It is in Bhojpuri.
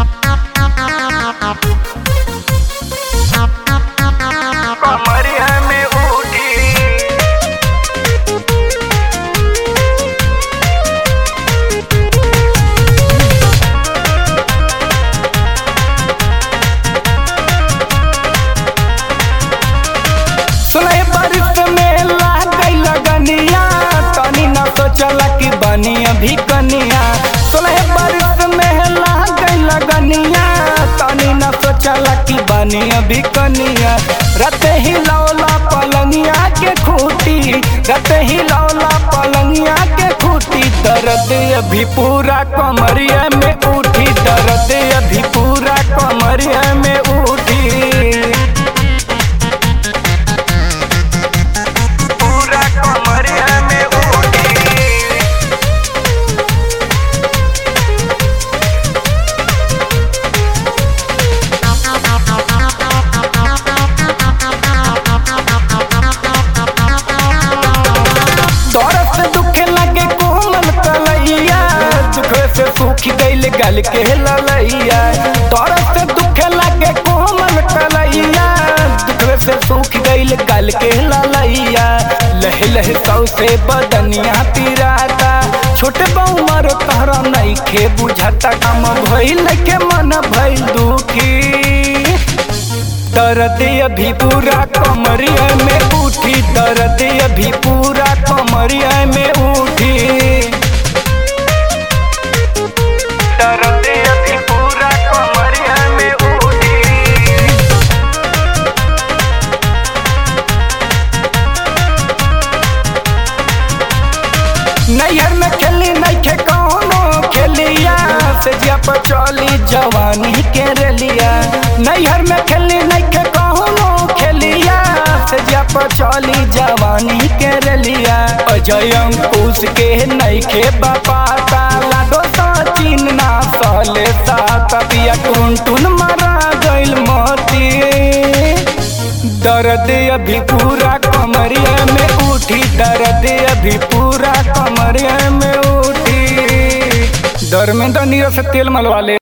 कमरिया में उठी सुने बारिश में लागई लगनिया तनी न सोचला कि बनी अभी कनिया सुने बारिश में लागई लगनिया तनी न सोचला कि बनी अभी कनिया रत ही लौला पलंगिया के खूटी रत ही लौला पलंगिया के खूटी दर्द अभी पूरा कमरिया में उठी दर्द अभी पूरा कमरिया में उठी पूरा कमरिया में उठी दौरत से दुखे लगे कोमल कलैया दुख से सूख गईल गल के ललैया दौरत से दुखे लगे कोमल कलैया दुख से सूख गईल गल के ललैया लह लह सौ से बदनिया पिराता छोटे बहुमर तहरा नहीं खे बुझाता काम भइल के मन भइल दुखी दर्द अभी पूरा कमरिया में उठी दर्द अभी पूरा कमरिया में उठी दर्द अभी पूरा कमरिया में उठी नैहर में खेली नैखे कौनो खेलिया से जिया पर चली जवानी के रेलिया नैहर में खेली नैखे कौनो खेलिया से जिया पर चली जवानी के रेलिया अजय अंकुश के नैखे बापाता लाडो सचिन ना सहले साथ पिया टुन टुन मारा गइल मोती दर्द अभी पूरा कमरिया में उठी दर्द अभी पूरा कमरिया में उठी धर्मेंद्र नीरज से तेल मलवा ले